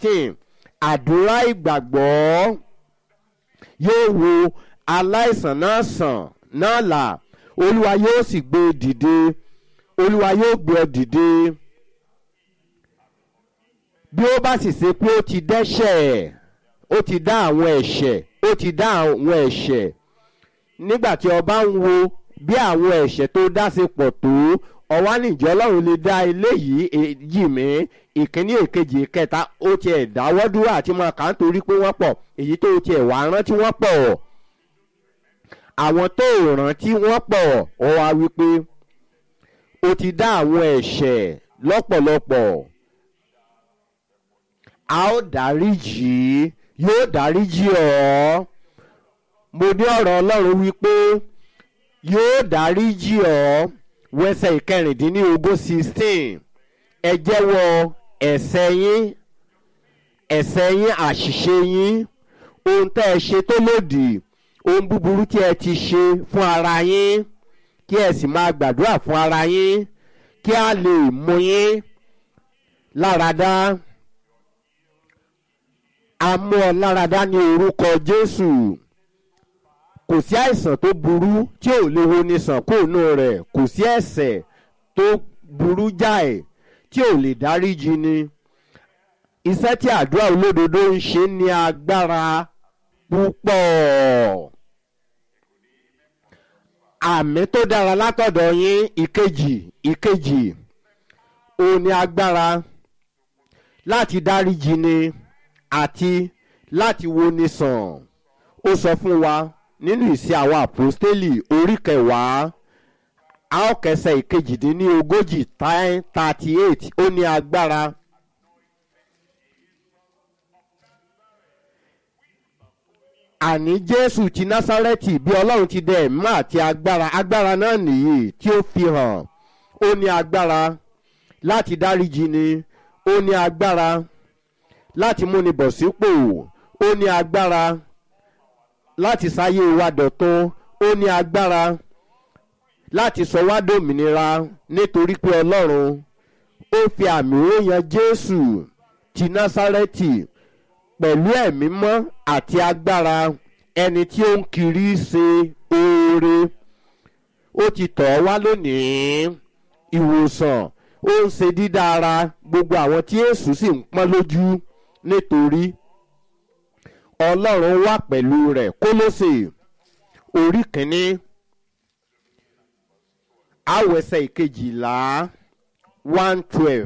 fifteen àdúrà ìgbàgbọ́ yóò wo aláìsàn náà sàn náà là olúwa yóò sì gbé e dìde olúwa yóò gbé ọ dìde bí ó bá sì ṣe pé ó ti dẹ́ṣẹ̀ ó ti dá àwọn ẹ̀ṣẹ̀ ó ti dá àwọn ẹ̀ṣẹ̀ nígbà tí ọba ń wo bí àwọn ẹ̀ṣẹ̀ tó dá sí pọ̀ tó ọwá níjọ́ ọlọ́run lè dá eléyìí èyí mi ìkíní èkejì ìkẹta ó tiẹ̀ dáwọ́ dúró àti máa kà á torí pé wọ́n pọ̀ èyí tó tiẹ̀ wá rántí wọ́n pọ̀ àwọn tó rántí wọ́n pọ̀ ọ wá wípé ó ti dá àwọn ẹ̀ṣẹ̀ lọ́pọ̀lọpọ̀ a ó dáríjì yóò dáríjì ọ́ mo ní ọ̀rọ̀ ọlọ́run wípé yóò dáríjì ọ́ wẹsẹ̀ ìkẹrìndínlógún sixteen ẹ jẹ́wọ́ ẹ̀ṣẹ̀ yín ẹ̀ṣẹ̀ yín àṣìṣe yín ohun tẹ́ ẹ ṣe tó lòdì ohun búburú tí ẹ ti ṣe fún ara yín kí ẹ sì máa gbàdúrà fún ara yín kí a lè mú yín láradá a mú ọ láradá ní orúkọ jésù kò sí àìsàn tó burú tí ò lè wo ni sàn kóònù rẹ̀ kò sí ẹ̀ṣẹ̀ tó burú jáì tí ò lè dáríjì ni iṣẹ́ tí àdúrà olódodo ń ṣe ní agbára púpọ̀ àmì tó dára látọ̀dọ̀ yín ìkejì ìkejì ó ní agbára láti dáríjì ni àti láti wo ni sàn ó sọ fún wa nínú ìsìn àwọn àpòstélì orí kẹwàá a ó kẹsẹ̀ ìkejìdínlógójì thirty eight ó ní agbára. àní jésù ti násárẹ́tì bí ọlọ́run ti dẹ ẹ̀mí àti agbára agbára náà nìyí tí ó fi hàn ó ní agbára láti dáríjì ni ó ní agbára láti múni bọ̀ sípò ó ní agbára láti sáyé wa dọ̀tun ó ní agbára láti sọ wá dòmìnira nítorí pé ọlọ́run ó fi àmì ròyìn jésù ti násárẹ́tì pẹ̀lú ẹ̀mí mọ́ àti agbára ẹni tí ó ń kiri ṣe oore ó ti tọ̀ ọ́ wá lónìí ìwòsàn ó ń ṣe dídára gbogbo àwọn tí èṣù sì ń pọ́n lójú nítorí ọlọ́run wà pẹ̀lú rẹ̀ kólósè orí kínní àwẹ̀sẹ̀ ìkejìlá one twelve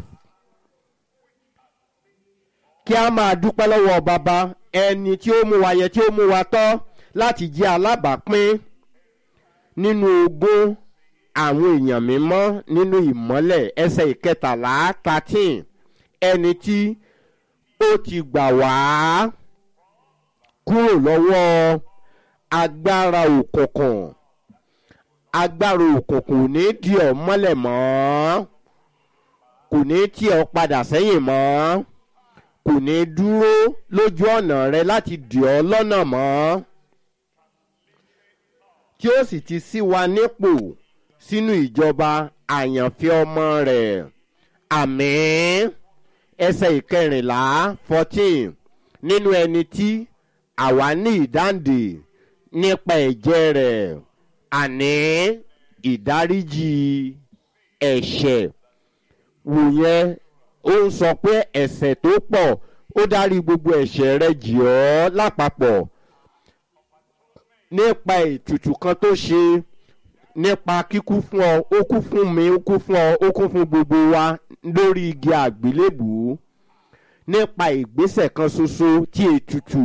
kí a máa dúpẹ́ lọ́wọ́ bàbá ẹni tí ó mú wa yẹ tí ó mú wa tọ́ láti jẹ́ alábàápín nínú ogún àwọn èèyàn mímọ́ nínú ìmọ́lẹ̀ ẹsẹ̀ ìkẹtàlá thirteen ẹni tí ó ti gbà wá kúrò lọ́wọ́ agbára òkùnkùn agbára òkùnkùn ò ní di ọ́ mọ́lẹ̀ mọ́ kò ní tì ọ́ padà sẹ́yìn mọ́ kò ní dúró lójú ọ̀nà rẹ láti dì ọ́ lọ́nà mọ́ tí ó sì ti sí wa nípò sínú ìjọba àyànfẹ́ ọmọ rẹ̀ àmín ẹsẹ̀ ìkẹrìnlá fourteen nínú ẹni tí àwa ní ìdáǹdè nípa ẹ̀jẹ̀ rẹ̀ àní ìdáríjì ẹ̀ṣẹ̀ wòyẹn ó ń sọ pé ẹ̀ṣẹ̀ tó pọ̀ ó dárí gbogbo ẹ̀ṣẹ̀ rẹ jì ọ́ lápapọ̀ nípa ètùtù kan tó ṣe nípa kíkú fún ọ ó kú fún mi ó kú fún ọ ó kú fún gbogbo wa lórí igi àgbélébùú nípa ìgbésẹ̀ kan ṣoṣo tí ètùtù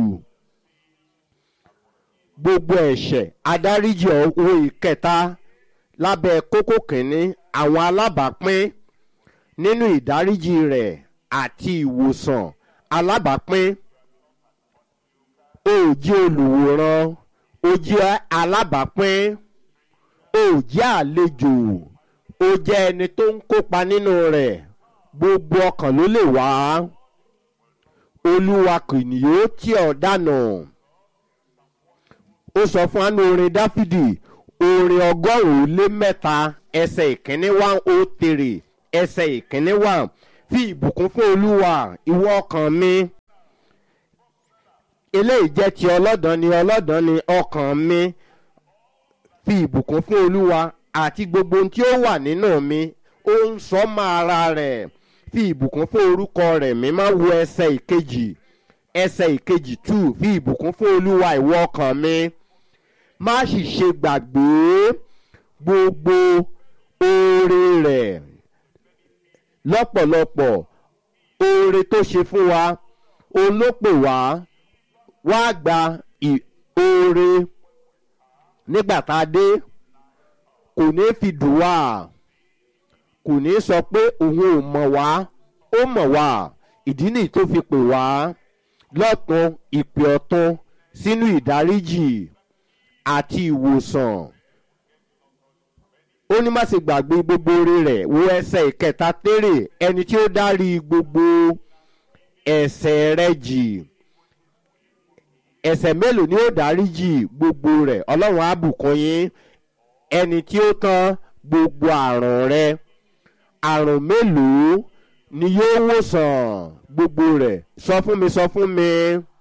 gbogbo ẹ̀ṣẹ̀ adáríjì owó ìkẹta lábẹ́ kókó kìíní àwọn alábàápín nínú ìdáríjì rẹ̀ àti ìwòsàn alábàápín ó jẹ́ olùwòran ó jẹ́ alábàápín ó jẹ́ àlejò ó jẹ́ ẹni tó ń kópa nínú rẹ̀ gbogbo ọkàn ló lè wá olúwa kò ní yóò tì ọ́ dànù ó sọ fún àánú orin dáfídì orin ọgọ́rùn-ún lé mẹ́ta ẹsẹ̀ ìkíní one oh three ẹsẹ̀ ìkíní one fi ìbùkún fún olúwa ìwọ ọkàn mi eléyìí jẹ́ ti ọlọ́dàn ni ọlọ́dàn ni ọkàn mi fi ìbùkún fún olúwa àti gbogbo ohun tí ó wà nínú mi ó ń sọ mọ́ ara rẹ̀ fi ìbùkún fún orúkọ rẹ̀ mi máa wo ẹsẹ̀ ìkejì ẹsẹ̀ ìkejì two fi ìbùkún fún olúwa ìwọ ọkàn mi má sì ṣe gbàgbé gbogbo oore rẹ̀ lọ́pọ̀lọpọ̀ oore tó ṣe fún wa òun ló pè wá wá gba oore nígbà tá a dé kò ní fi dùn wá kò ní sọ pé òun ò mọ̀ wá ó mọ̀ wá ìdí nìyí tó fi pè wá lọ́tún ìpè ọ̀tún sínú ìdáríjì àti ìwòsàn ó ní má ṣe gbàgbé gbogbo oore rẹ̀ wo ẹsẹ̀ ìkẹta tèrè ẹni tí ó dárí gbogbo ẹ̀ṣẹ̀ rẹ̀ jì ẹ̀ṣẹ̀ mélòó ni ó dáríjì gbogbo rẹ̀ ọlọ́run á bùkún yín ẹni tí ó tán gbogbo àrùn rẹ̀ àrùn mélòó ni yóò wòsàn gbogbo rẹ̀ sọ fún mi sọ fún mi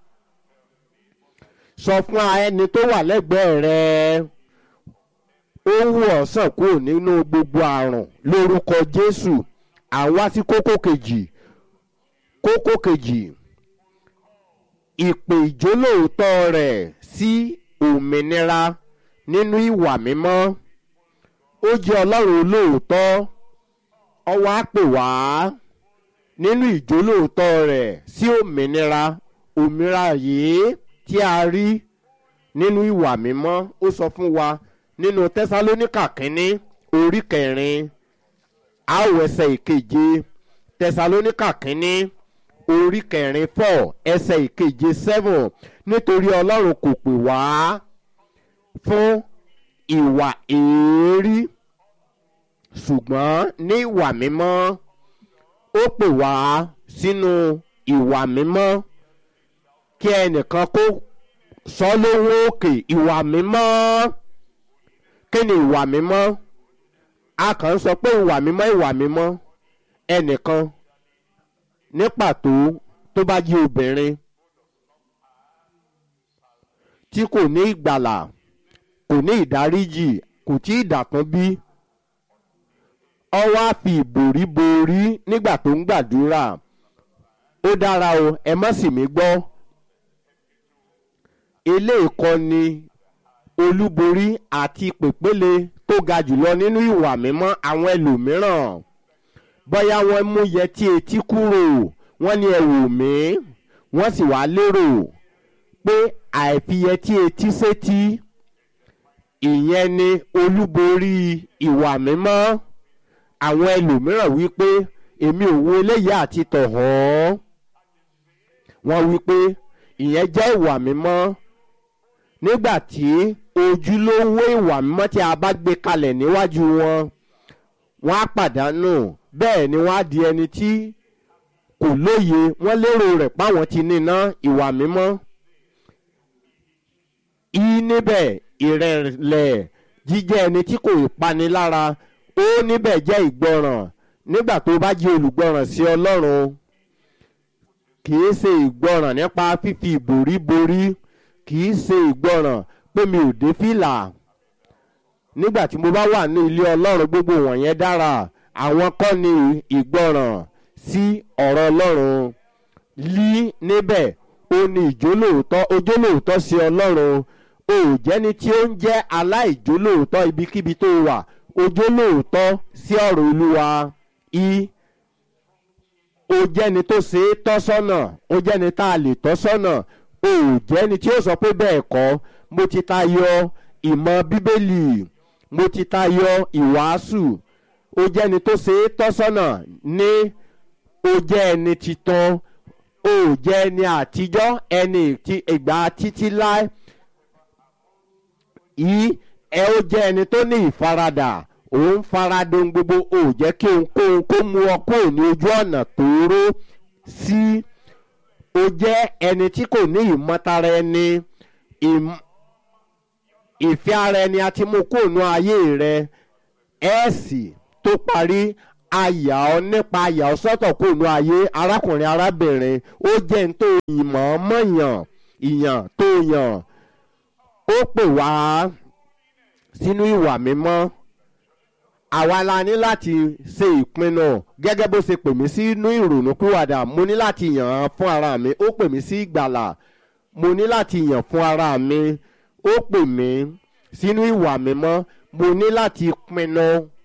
sọ fún ẹni tó wà lẹ́gbẹ̀ẹ́ rẹ̀ ó wù ọ́ sàn kúrò nínú gbogbo àrùn lórúkọ jésù àwa sí kókó kejì kókó kejì ìpè ìjólóòótọ́ rẹ̀ sí òmìnira nínú ìwà mímọ́ ó jẹ́ ọlọ́run olóòótọ́ ọwọ́ á pè wá nínú ìjólóòótọ́ rẹ̀ sí òmìnira òmìnira yìí tí a rí nínú ìwà mímọ́ ó sọ fún wa nínú tẹsalóníkà kínní orí kẹrin àwẹsẹ ìkeje tẹsalóníkà kínní orí kẹrin four ẹsẹ ìkeje seven nítorí ọlọ́run kò pè wá fún ìwà èérí ṣùgbọ́n ní ìwà mímọ́ ó pè wá sínú ìwà mímọ́ kí ẹnìkan kó sọ lóhùn òkè ìwà mímọ́ kí ni ìwà mímọ́ a kàn ń sọ pé ìwà mímọ́ ìwà mímọ́ ẹnìkan ní pàtó tó bá jí obìnrin tí kò ní ìgbàlà kò ní ìdáríjì kò tí ì dàtún bí ọwọ́ á fi ìbòrí borí nígbà tó ń gbàdúrà ó dára o ẹ má sì mí gbọ́ eléyìí kọ́ ni olúborí àti pèpéle tó ga jùlọ nínú ìwà mímọ́ àwọn ẹlòmíràn bóyá wọ́n mú yẹtí etí kúrò wọ́n ní ẹ wò mí wọ́n sì wá lérò pé àìfiyẹtí etí sétí ìyẹn ni olúborí ìwà mímọ́ àwọn ẹlòmíràn wípé èmi ò wo eléyìí àti tọ̀hán wọ́n wípé ìyẹn jẹ́ ìwà mímọ́ nígbà tí ojúlówó ìwà mímọ́ tí a bá gbé kalẹ̀ níwájú wọn wọ́n á pàdánù bẹ́ẹ̀ ni wọ́n á di ẹni tí kò lóye wọ́n lérò rẹ̀ páwọn ti níná ìwà mímọ́ í níbẹ̀ ìrẹ̀lẹ̀ jíjẹ́ ẹni tí kò pani lára ó níbẹ̀ jẹ́ ìgbọràn nígbà tó bá jẹ́ olùgbọràn sí ọlọ́run kìí ṣe ìgbọràn nípa fífi ìbòrí borí kìí ṣe ìgbọràn pé mi ò dé fìlà nígbà tí mo bá wà ní ilé ọlọ́run gbogbo wọ̀nyẹn dára àwọn kọ́ ni ìgbọràn sí ọ̀rọ̀ ọlọ́run lí níbẹ̀ ó ní ìjólóòótọ́ ojólóòótọ́ sí ọlọ́run o ò jẹ́ni tí ó ń jẹ́ aláìjólóòótọ́ ibikíbi tó wà ojólóòótọ́ sí ọ̀rọ̀ olúwa i o jẹ́ni tó ṣe é tọ́ sọ́nà o jẹ́ni tá a lè tọ́ sọ́nà o ò jẹ́ni tí ó sọ pé bẹ́ẹ̀ kọ́ mo ti tayọ ìmọ̀ bíbélì mo ti tayọ ìwàásù o jẹ́ni tó ṣe é tọ́ sọ́nà ní o jẹ́ ẹni titan o ò jẹ́ ẹni àtijọ́ ẹni ìgbà títí láé yìí ẹ ó jẹ́ ẹni tó ní ìfaradà òun faradun gbogbo ò jẹ́ kí ohunkóhun kó mú ọ kúrò ní ojú ọ̀nà tóóró sí o jẹ́ ẹni tí kò ní ìmọ̀tara ẹni ìfẹ́ ara ẹni àti mú kúrò ní ayé rẹ ẹ̀ẹ́sì tó parí àyà ọ nípa àyà ọ sọ́tọ̀ kúrò ní ayé arákùnrin arábìnrin ó jẹ́ ní tó ìmọ̀ mọ̀yàn ìyàn tó yàn ó pè wá sínú ìwà mímọ́ àwa la ní láti ṣe ìpinnu gẹ́gẹ́ bó ṣe pè mí sínú ìrònú pìwàdà mo ní láti yàn án fún ara mi ó pè mí sí ìgbàlà mo ní láti yàn fún ara mi ó pè mí sínú ìwà mímọ́ mo ní láti pinnu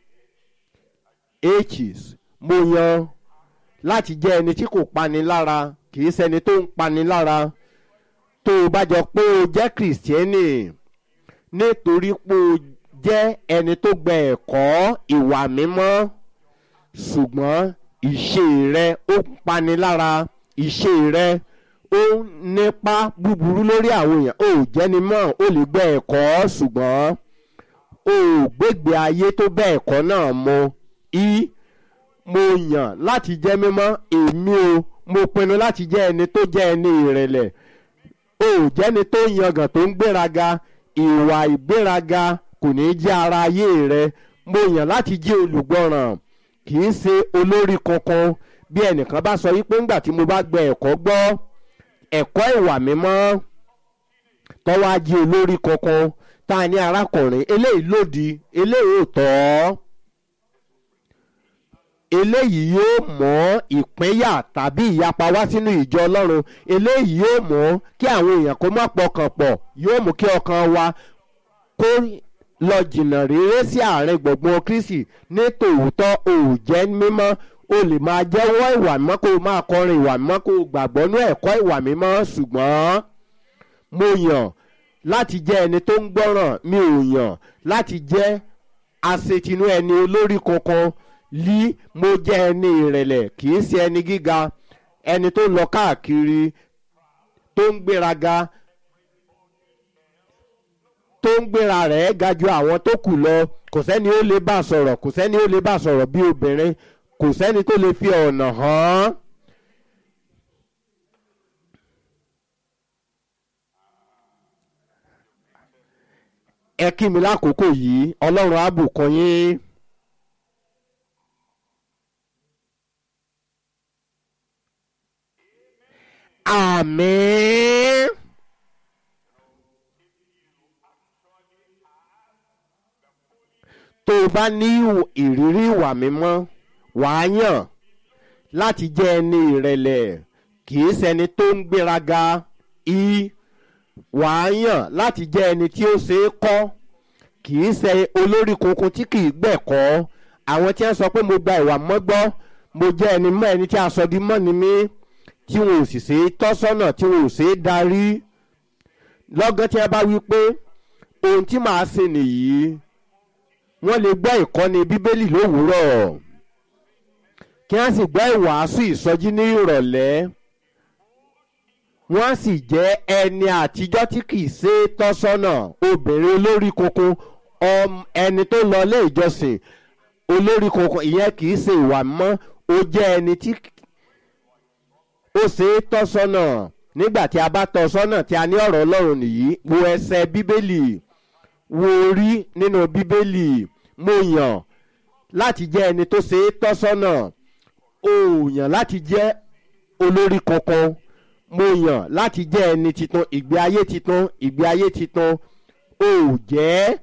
h's mo yan láti jẹ́ ẹni tí kò pani lára kì í ṣẹni tó ń pani lára tó o bá jọ pé o jẹ́ kìrìsìtẹ́nì nítorí pé o jẹ́ ẹni tó gba ẹ̀kọ́ ìwà mímọ́ ṣùgbọ́n ìṣe rẹ ó ń pani lára ìṣe rẹ ó ń nípa búburú lórí àwọn èèyàn ó jẹ́ni mọ́ ó lè gba ẹ̀kọ́ ṣùgbọ́n ó gbégbé ayé tó bẹ́ ẹ̀kọ́ náà mu í mo yàn láti jẹ́ mímọ́ èmi o mo pinnu láti jẹ́ ẹni tó jẹ́ ẹni ìrẹ̀lẹ̀ ó jẹ́ni tó yangàn tó ń gbéraga ìwà ìgbéraga kò ní jẹ́ ara ayé rẹ mo yàn láti jẹ́ olùgbọ́ràn kì í ṣe olórí kankan bí ẹnìkan bá sọ wípé ńgbà tí mo bá gbẹ ẹ̀kọ́ gbọ́ ẹ̀kọ́ ìwà mímọ́ tọ́wọ́ á jẹ́ olórí kankan tá a ní arákùnrin eléyìí lòdì eléyìí ò tọ́ eléyìí yóò mọ́ ìpínyà tàbí ìyapa wá sínú ìjọ ọlọ́run eléyìí yóò mọ́ kí àwọn èèyàn kó má pọkàn pọ̀ yóò mú kí ọkàn wa kó lọ jìnnà réré sí àárín gbọ̀ngbọ̀n kristi ní tòótọ́ òòjẹ́ mímọ́ o lè máa jẹ́wọ́ ìwà mímọ́ kó o máa kọrin ìwà mímọ́ kó o gbàgbọ́ ní ẹ̀kọ́ ìwà mímọ́ ṣùgbọ́n mo yàn láti jẹ́ ẹni tó ń gbọ́ràn mi ò yàn láti jẹ́ aṣetinú ẹni olórí kankan lí mo jẹ́ ẹni ìrẹ̀lẹ̀ kì í ṣe ẹni gíga ẹni tó ń lọ káàkiri tó ń gbéraga tó ń gbéra rẹ̀ ga ju àwọn tó kù lọ kò sẹ́ni ó lè bá sọ̀rọ̀ kò sẹ́ni ó lè bá sọ̀rọ̀ bí obìnrin kò sẹ́ni tó lè fi ọ̀nà hàn án. ẹ kí mi lákòókò yìí ọlọ́run á bùkún yín. àmín. tó o bá ní ìrírí ìwà mímọ́ wàá yàn láti jẹ́ ẹni ìrẹ̀lẹ̀ kì í ṣẹni tó ń gbéraga í wàá yàn láti jẹ́ ẹni tí ó ṣe é kọ́ kì í ṣe olórí kunkun tí kì í gbẹ̀kọ́ àwọn tí wọ́n sọ pé mo gba ìwà mọ́ gbọ́ mo jẹ́ ẹni mọ́ ẹni tí a sọ di mọ́ ni mí tí wọn ò sì ṣe é tọ́ sọ́nà tí wọn ò ṣe é darí lọ́gán tí wọ́n bá wí pé ohun tí màá ṣe nìyí wọ́n lè gbọ́ ìkọ́ni bíbélì lówùúrọ̀ kí wọ́n sì gbọ́ ìwàásù ìsọjí ní ìrọ̀lẹ́ wọ́n sì jẹ́ ẹni àtijọ́ tí kìí ṣe tọ́sọ́nà obìnrin olórí koko ẹni tó lọ ilé ìjọsìn olórí koko ìyẹn kìí ṣe ìwà mọ́ ó jẹ́ ẹni tí ó ṣe tọ́sọ́nà nígbà tí a bá tọ́sọ́nà tí a ní ọ̀rọ̀ ọlọ́run nìyí wo ẹsẹ̀ bíbélì wo orí nínú bíbélì mo yàn láti jẹ́ ẹni tó ṣe tọ́sọ́nà ó yàn láti jẹ́ olórí kankan mo yàn láti jẹ́ ẹni titun ìgbé ayé titun ìgbé ayé titun ó jẹ́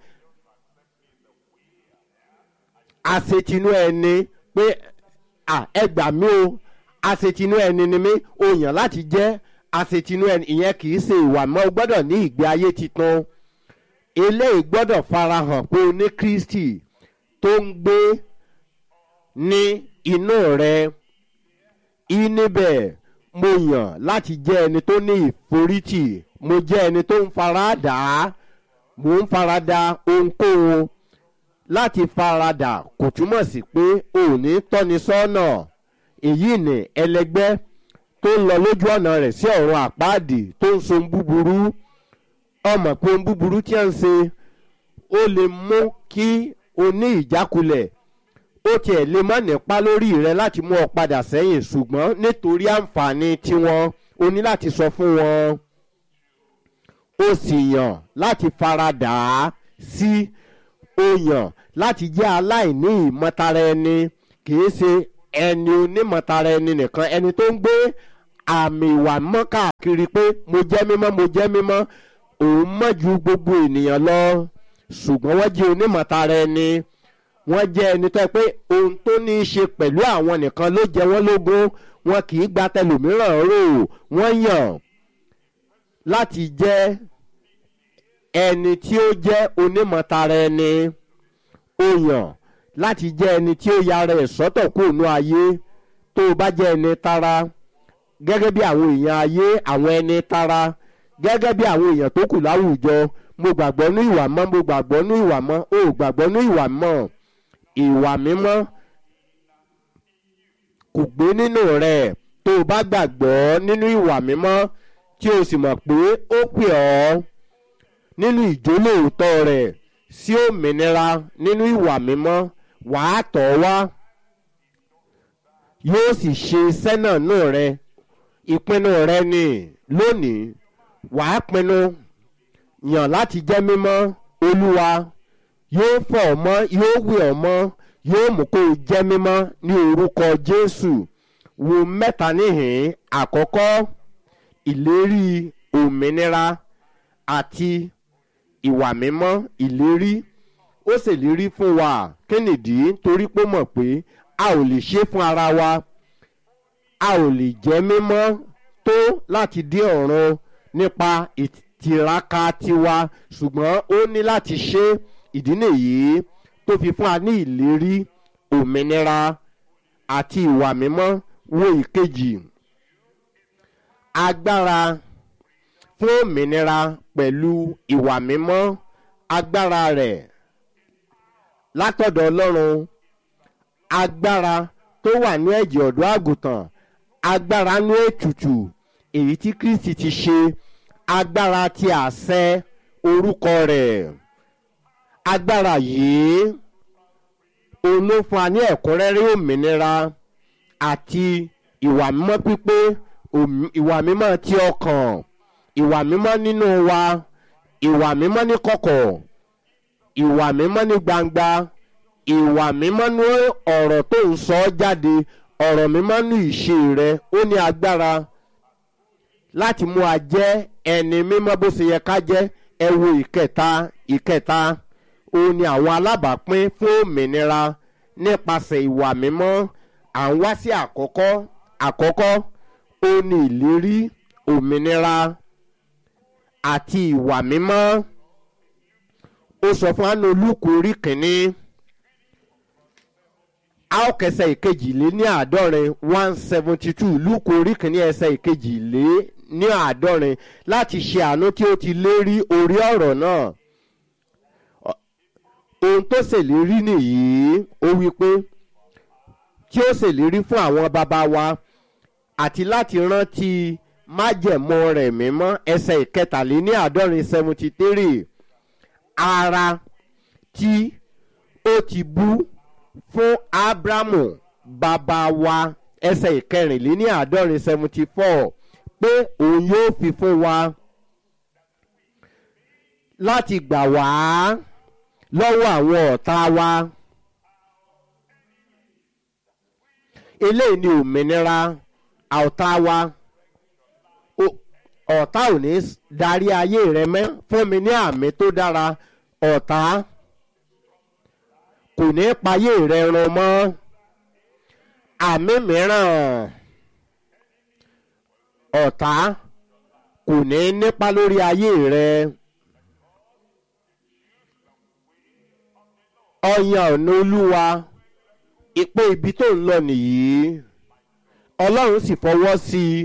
àṣetinú ẹni pé ẹ gbà mí o àṣetinú ẹni ni mí ó yàn láti jẹ́ àṣetinú ẹni ìyẹn kì í ṣe ìwà mọ́ o gbọ́dọ̀ ní ìgbé ayé titun eléyìí gbọ́dọ̀ farahàn pé o ní kristi tó ń gbé ní inú rẹ níbẹ̀ mo yàn láti jẹ́ ẹni tó ní ìforítì mo jẹ́ ẹni tó ń faradà mo ń farada ohunkóhun láti faradà kò túmọ̀ sí pé o ò ní tọ́ni sọ́nà èyí ni ẹlẹgbẹ́ tó ń lọ lójú ọ̀nà rẹ̀ sí ọ̀run àpáàdì tó ń so búburú ọmọ pé ohun búburú tí a ń ṣe ó lè mú kí o ní ìjákulẹ̀ ó tiẹ̀ lè má nípa lórí rẹ láti mú ọ padà sẹ́yìn ṣùgbọ́n nítorí àǹfààní tiwọn o ní láti sọ fún wọn ó sì yàn láti faradà á sí ó yàn láti jẹ́ aláìní ìmọ̀tara ẹni kìí ṣe ẹni onímọ̀tara ẹni nìkan ẹni tó ń gbé àmì ìwà mọ́ káàkiri pé mo jẹ́ mímọ́ mo jẹ́ mímọ́ òun mọ́ ju gbogbo ènìyàn lọ ṣùgbọ́n wọ́n jẹ́ onímọ̀tara ẹni wọ́n jẹ́ ẹni tó yẹ pé ohun tó ní í ṣe pẹ̀lú àwọn nìkan ló jẹ wọ́n lógún wọn kì í gba tẹlòmíràn rò wọ́n yàn láti jẹ́ ẹni tí ó jẹ́ onímọ̀tara ẹni ó yàn láti jẹ́ ẹni tí ó yára ẹ̀ sọ́tọ̀ kó nú ayé tó o bá jẹ́ ẹni tara gẹ́gẹ́ bí àwọn èèyàn ayé àwọn ẹni tara gẹ́gẹ́ bí àwọn èèyàn tó kù láwùjọ mo gbàgbọ́ ní ìwà mọ́ mo gbàgbọ́ ní ìwà mọ́ o gbàgbọ́ ní ìwà mọ́ ìwà mímọ́ kò gbé nínú rẹ̀ tó o bá gbàgbọ́ nínú ìwà mímọ́ tí o sì mọ̀ pé ó pè ọ́ nínú ìjólóòótọ́ rẹ̀ sí òmìnira nínú ìwà mímọ́ wàá tọ̀ wá yóò sì ṣe iṣẹ́ náà nù rẹ ìpinnu rẹ ni lónìí wàá pinnu yàn láti jẹ́ mímọ́ olúwa yóò fọ̀ ọ́ mọ́ yóò wẹ̀ ọ́ mọ́ yóò mú kó o jẹ́ mímọ́ ní orúkọ jésù wo mẹ́ta níhìn àkọ́kọ́ ìlérí òmìnira àti ìwà mímọ́ ìlérí ó ṣèlérí fún wa kí nìdí torí pé mọ̀ pé a ò lè ṣe fún ara wa a ò lè jẹ́ mímọ́ tó láti dé ọ̀run nípa ìtiraka tiwa ṣùgbọ́n ó ní láti ṣe ìdí nìyí tó fi fún wa ní ìlérí òmìnira àti ìwà mímọ́ wo ìkejì agbára fún òmìnira pẹ̀lú ìwà mímọ́ agbára rẹ̀ látọ̀dọ̀ ọlọ́run agbára tó wà ní ẹ̀jẹ̀ ọ̀dọ́ àgùntàn agbára ní ètùtù èyí tí kristi ti ṣe agbára ti àṣẹ orúkọ rẹ̀ agbára yìí òun ló fún wa ní ẹ̀kúnrẹ́rẹ́ òmìnira àti ìwà mímọ́ pípé ìwà mímọ́ ti ọkàn ìwà mímọ́ nínú wa ìwà mímọ́ ní kọ̀kọ̀ ìwà mímọ́ ní gbangba ìwà mímọ́ ní ọ̀rọ̀ tó ń sọ jáde ọ̀rọ̀ mímọ́ ní ìṣe rẹ ó ní agbára láti mú a jẹ́ ẹni mímọ́ bó ṣe yẹ ká jẹ́ ẹ wo ìkẹta ìkẹta òun ni àwọn alábàápín fún òmìnira nípasẹ̀ ìwà mímọ́ à ń wá sí àkọ́kọ́ àkọ́kọ́ ó ní ìlérí òmìnira àti ìwà mímọ́ ó sọ fún àánú olùkọ́ orí kìíní a ó kẹsẹ̀ ìkejì lé ní àádọ́rin one seventy two lùkọ́ orí kìíní ẹsẹ̀ ìkejì lé ní àádọ́rin láti ṣe àánú tí ó ti lérí orí ọ̀rọ̀ náà ohun tó ṣèlérí nìyí ó wí pé tí ó ṣèlérí fún àwọn bàbá wa àti láti rántí májẹ̀mọ́ rẹ̀ mímọ́ ẹsẹ̀ ìkẹtàléní àádọ́rin seventy three ara tí ó ti bú fún abrahamu bàbá wa ẹsẹ̀ ìkẹrìnléní àádọ́rin seventy four pé òun yóò fi fún wa láti gbà wá lọ́wọ́ àwọn ọ̀tá wa. eléyìí ni òmìnira ọ̀tá wa ọ̀tá ò ní darí ayé rẹ mẹ́ fún mi ní àmì tó dára ọ̀tá kò ní payé rẹ run mọ́ àmì mìíràn ọ̀tá kò ní nípa lórí ayé rẹ. ọyàn ọ̀nà olúwa ipò ibi tó ń lọ nìyí ọlọ́run sì fọwọ́ sí i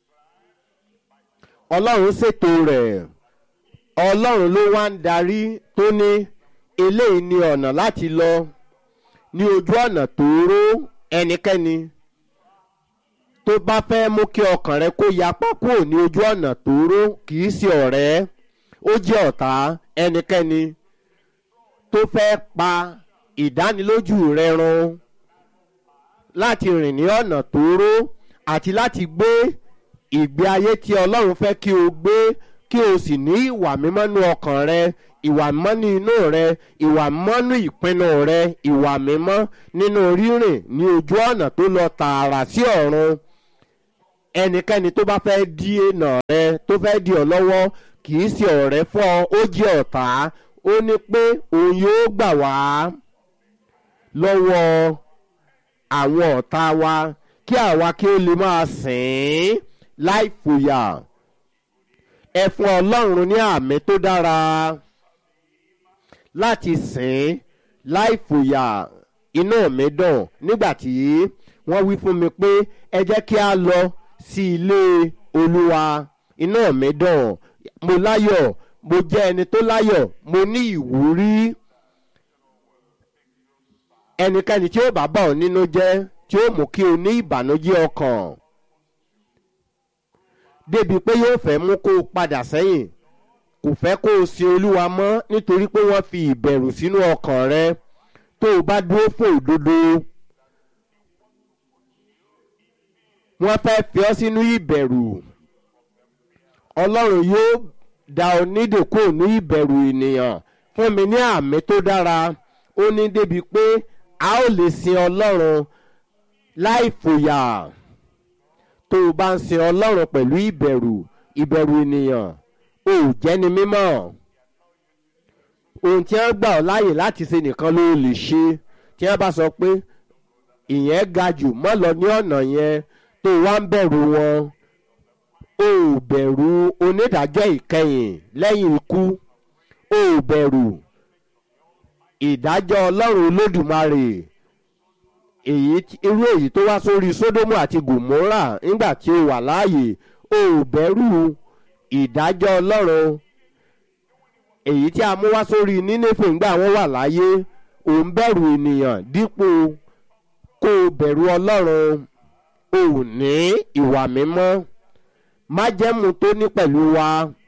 ọlọ́run ṣètò rẹ̀ ọlọ́run ló wá ń darí tó ní eléyìí ni ọ̀nà láti lọ ní ojú ọ̀nà tóóró ẹnikẹ́ni tó bá fẹ́ mú kí ọkàn rẹ kó yapá kúrò ní ojú ọ̀nà tóóró kì í ṣe ọ̀rẹ́ ó jẹ́ ọ̀tá ẹnikẹ́ni tó fẹ́ pa ìdánilójú rẹ run láti rìn ní ọ̀nà tóóró àti láti gbé ìgbé ayé tí ọlọ́run fẹ́ kí o gbé kí o sì ní ìwà mímọ́ nú ọkàn rẹ ìwà mímọ́ ní inú rẹ ìwà mímọ́ nú ìpinnu rẹ ìwà mímọ́ nínú rírìn ní ojú ọ̀nà tó lọ tààrà sí ọ̀run ẹnikẹ́ni tó bá fẹ́ dí ènà rẹ tó fẹ́ dí ọ lọ́wọ́ kì í ṣe ọ̀rẹ́ fún ọ ó jẹ́ ọ̀tá ó ní pé òun yóò gbà wá lọ́wọ́ àwọn ọ̀tá wa kí àwa kí ó lè máa sìn ín láì fòyà ẹ fún ọlọ́run ní àmì tó dára láti sìn ín láì fòyà inú mi dùn nígbà tí wọ́n wí fún mi pé ẹ jẹ́ kí a lọ sí ilé olúwa inú mi dùn mo láyọ̀ mo jẹ́ ẹni tó láyọ̀ mo ní ìwúrí ẹnikẹ́ni tí ó bá bà ọ́ nínú jẹ́ tí ó mú kí o ní ìbànújẹ́ ọkàn débi pé yóò fẹ́ mú kó o padà sẹ́yìn kò fẹ́ kó o sin olúwa mọ́ nítorí pé wọ́n fi ìbẹ̀rù sínú ọkàn rẹ tó o bá dúró fún òdodo wọ́n fẹ́ fi ọ́ sínú ìbẹ̀rù ọlọ́run yóò dá ọ nídèkó ní ìbẹ̀rù ènìyàn fún mi ní àmì tó dára ó ní débi pé a ó lè sin ọlọ́run láì fòyà tó o bá ń sin ọlọ́run pẹ̀lú ìbẹ̀rù ìbẹ̀rù ènìyàn ò jẹ́ni mímọ́ ohun tí wọ́n gbà ọ́ láàyè láti ṣe nìkan ló lè ṣe tí wọ́n bá sọ pé ìyẹn ga jù mọ́ lọ ní ọ̀nà yẹn tó wá ń bẹ̀rù wọn o ò bẹ̀rù onídàájọ́ ìkẹyìn lẹ́yìn ikú o ò bẹ̀rù ìdájọ́ ọlọ́run olódùmarè èyí irú èyí tó wá sórí sódómù àti gòmórà nígbà tí o wà láàyè o ò bẹ̀rù ìdájọ́ ọlọ́run èyí tí a mú wá sórí nínéfè ńgbà wọn wà láyé ò ń bẹ̀rù ènìyàn dípò kó o bẹ̀rù ọlọ́run o ò ní ìwà mímọ́ májẹ́mu tó ní pẹ̀lú wa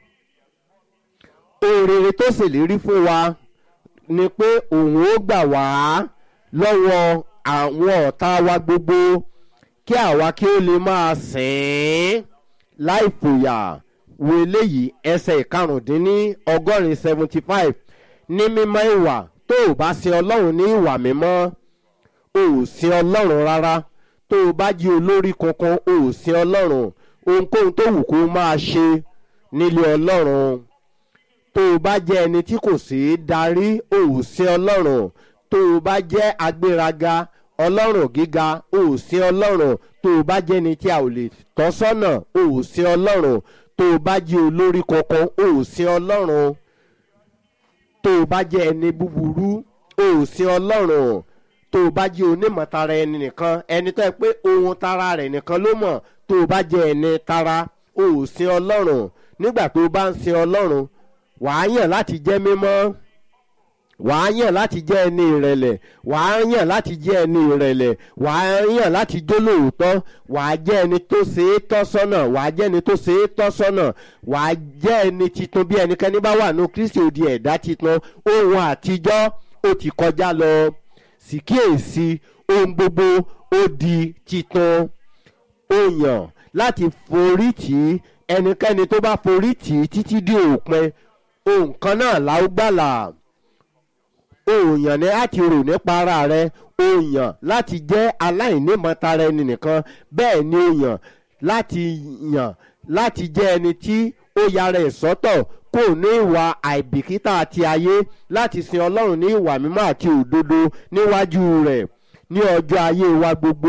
òrèrè tó ṣèlérí fún wa ni pé òun ó gbà wá lọ́wọ́ àwọn ọ̀tá wa gbogbo kí àwa kí ó lè máa sìn ín láì fòyà wo eléyìí ẹsẹ̀ ìkarùndínní ọgọ́rin seventy five ní mímọ́ ìwà tó o bá sin ọlọ́run ní ìwà mímọ́ o ò sin ọlọ́run rárá tó o bá jí olórí kankan o ò sin ọlọ́run ohunkóhun tó wù kó máa ṣe nílé ọlọ́run tó o bá jẹ́ ẹni tí kò sí darí o ò sin ọlọ́run tó o bá jẹ́ agbéraga ọlọ́run gíga o ò sin ọlọ́run tó o bá jẹ́ ẹni tí a ò lè tọ́ sọ́nà o ò sin ọlọ́run tó o bá jẹ́ olórí kankan o ò sin ọlọ́run tó o bá jẹ́ ẹni búburú o ò sin ọlọ́run tó o bá jẹ́ onímọ̀tara ẹni nìkan ẹni tó yẹ pé ohun tara rẹ̀ nìkan ló mọ̀ tó o bá jẹ́ ẹni tara o ò sin ọlọ́run nígbà tó o bá ń sin ọlọ́run wàá yàn láti jẹ́ mímọ́ wàá yàn láti jẹ́ ẹni ìrẹ̀lẹ̀ wàá yàn láti jẹ́ ẹni ìrẹ̀lẹ̀ wàá yàn láti jólóòótọ́ wàá jẹ́ ẹni tó ṣe é tọ́ sọ́nà wàá jẹ́ ẹni tó ṣe é tọ́ sọ́nà wàá jẹ́ ẹni titun bí ẹnikẹ́ni bá wà ní kristi òdi ẹ̀dá titun ohun àtijọ́ ó ti kọjá lọ sì kíyèsí ohun gbogbo ó di titun ó yàn láti forí tì í ẹnikẹ́ni tó bá forí tì í títí dé òpin ohun kan náà la ó gbàlà òòyàn ní láti rò nípa ara rẹ òòyàn láti jẹ́ aláìnímọ̀tara ẹni nìkan bẹ́ẹ̀ ni òòyàn láti yàn láti jẹ́ ẹni tí ó yára ẹ̀ sọ́tọ̀ kò ní ìwà àìbìkítà àti ayé láti sin ọlọ́run ní ìwà mímọ́ àti òdodo níwájú rẹ̀ ní ọjọ́ ayé wa gbogbo.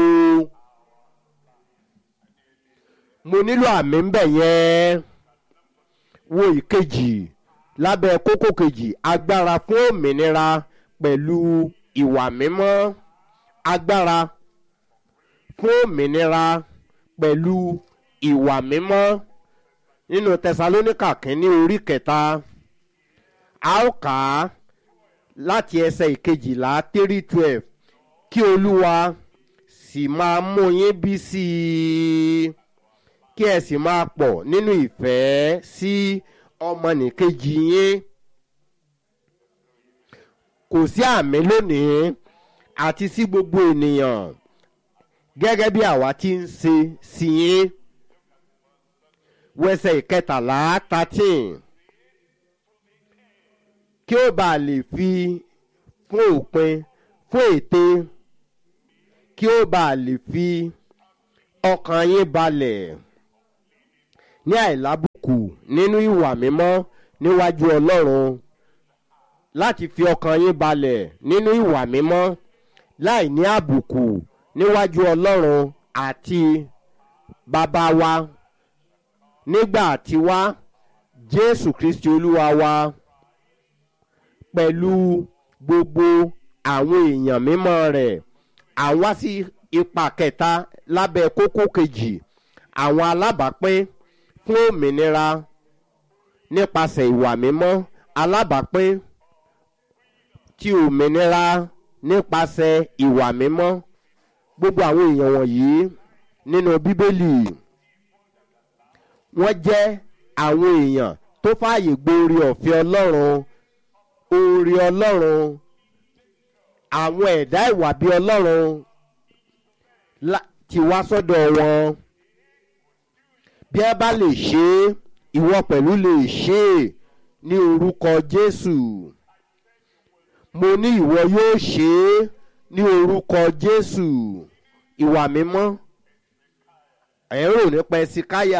mo nílò àmì ń bẹ̀ yẹn wo ìkejì lábẹ́ kókó kejì agbára fún òmìnira pẹ̀lú ìwà mímọ́ agbára fún òmìnira pẹ̀lú ìwà mímọ́ nínú tẹsalóníkà kínní orí kẹta a ó kà á láti ẹsẹ̀ ìkejìlá three twelve kí olúwa sì máa mú yín bí sí i kí ẹ sì máa pọ̀ nínú ìfẹ́ sí ọmọnìkejì yín kò sí àmì lónìí àti sí gbogbo ènìyàn gẹ́gẹ́ bí àwa ti ń ṣe sí yín wẹsẹ̀ ìkẹtàlá thirteen kí ó bàa lè fi fún òpin fún ète kí ó bàa lè fi ọkàn yín balẹ̀ ní àìlábùkù nínú ìwà mímọ́ níwájú ọlọ́run láti fi ọkàn yín balẹ̀ nínú ìwà mímọ́ láì ní àbùkù níwájú ọlọ́run àti bàbá wa nígbà tiwa jésù kristi olúwa wa pẹ̀lú gbogbo àwọn èèyàn mímọ́ rẹ̀ àwa sí ipa kẹta lábẹ́ kókó kejì àwọn alábàápín fún òmìnira nípasẹ̀ ìwà mímọ́ alábàápín ti òmìnira nípasẹ̀ ìwà mímọ́ gbogbo àwọn èèyàn wọ̀nyí nínú bíbélì wọ́n jẹ́ àwọn èèyàn tó fààyè gbórí ọ̀fẹ́ ọlọ́run orí ọlọ́run àwọn ẹ̀dá ìwà bí ọlọ́run ti wá sọ́dọ̀ wọn bí ẹ bá lè ṣe é ìwọ pẹ̀lú lè ṣe é ní orúkọ jésù mo ní ìwọ yóò ṣe é ní orúkọ jésù ìwà mímọ́ ẹ̀ ń rò nípa ẹsikáyà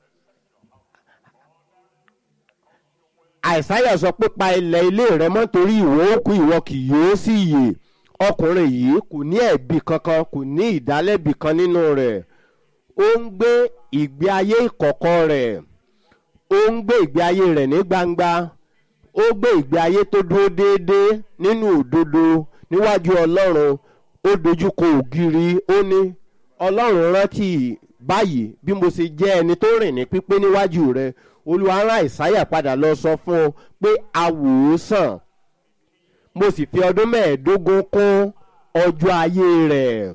àìsáyà sọ pé pa ilẹ̀ ilé rẹ mọ́ torí ìwọ òkú ìwọ kì yóò sì yè ọkùnrin yìí kò ní ẹ̀bi kankan kò ní ìdálẹ́bi kan nínú rẹ̀ ó ń gbé ìgbé ayé ìkọ̀kọ̀ rẹ̀ ó ń gbé ìgbé ayé rẹ̀ ní gbangba ó gbé ìgbé ayé tó dúró déédéé nínú òdodo níwájú ọlọ́run ó dojúkọ ògiri ó ní ọlọ́run rántí báyìí bí mo ṣe jẹ́ ẹni tó rìn ní pípé níwájú rẹ olúwa rán àìsáyà padà lọ sọ fún un pé a wò ó sàn mo sì fi ọdún mẹ́ẹ̀ẹ́dógún kún ọjọ́ ayé rẹ̀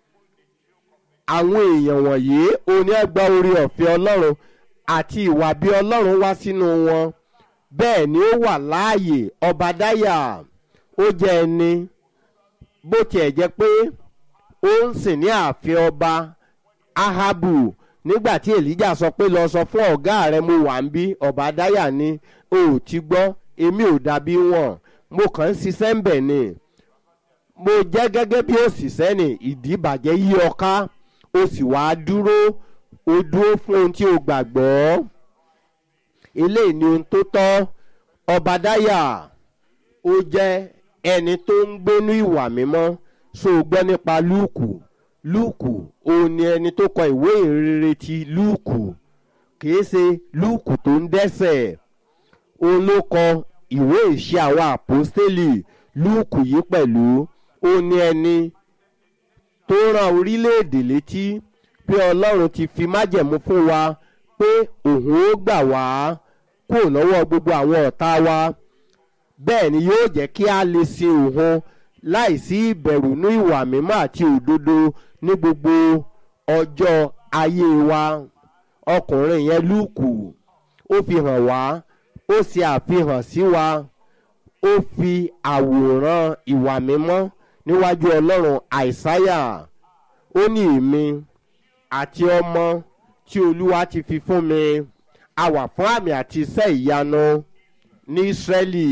àwọn èèyàn wọ̀nyí oní ẹgbà orí ọ̀fẹ́ ọlọ́run àti ìwà bí ọlọ́run wá sínú wọn bẹ́ẹ̀ ni ó wà láàyè ọbadáyà ó jẹ́ ẹni bó tiẹ̀ jẹ́ pé ó ń sìn ní ààfin ọba ahabu nígbà tí èlíjà sọ pé lọ sọ fún ọ̀gá rẹ mo wà ń bí ọbadáyà ni o ò ti gbọ́ èmi ò dàbí wọn mo kàn ń ṣiṣẹ́ ń bẹ̀ ni mo jẹ́ gẹ́gẹ́ bí òṣìṣẹ́ ni ìdíbàjẹ́ yí ọ ká o sì wá dúró o dúró fún ohun tí o gbàgbọ́ eléyìí ni ohun tó tọ́ ọbadáyà ó jẹ́ ẹni tó ń gbénú ìwà mímọ́ so gbọ́ nípa lúùkù lúùkù òun ni ẹni tó kọ ìwé ìrere ti lúùkù kìí ṣe lúùkù tó ń dẹ́sẹ̀ òun ló kọ ìwé ìṣe àwọn àpọ́stélì lúùkù yìí pẹ̀lú òun ni ẹni tó rán orílẹ̀-èdè létí pé ọlọ́run ti fi májẹ̀mú fún wa pé òun ó gbà wá kúrò lọ́wọ́ gbogbo àwọn ọ̀tá wa bẹ́ẹ̀ ni yóò jẹ́ kí a lè sin òun láìsí ìbẹ̀rù ní ìwà mímọ́ àti òdodo ní gbogbo ọjọ́ ayé wa ọkùnrin yẹn lùkù ó fi hàn wá ó ṣe àfihàn sí wa ó fi àwòrán ìwà mímọ́ níwájú ọlọ́run àìsáyà ó ní èmi àti ọmọ tí olúwa ti fi fún mi a wà fún àmì àti iṣẹ́ ìyanu ní ísírẹ́lì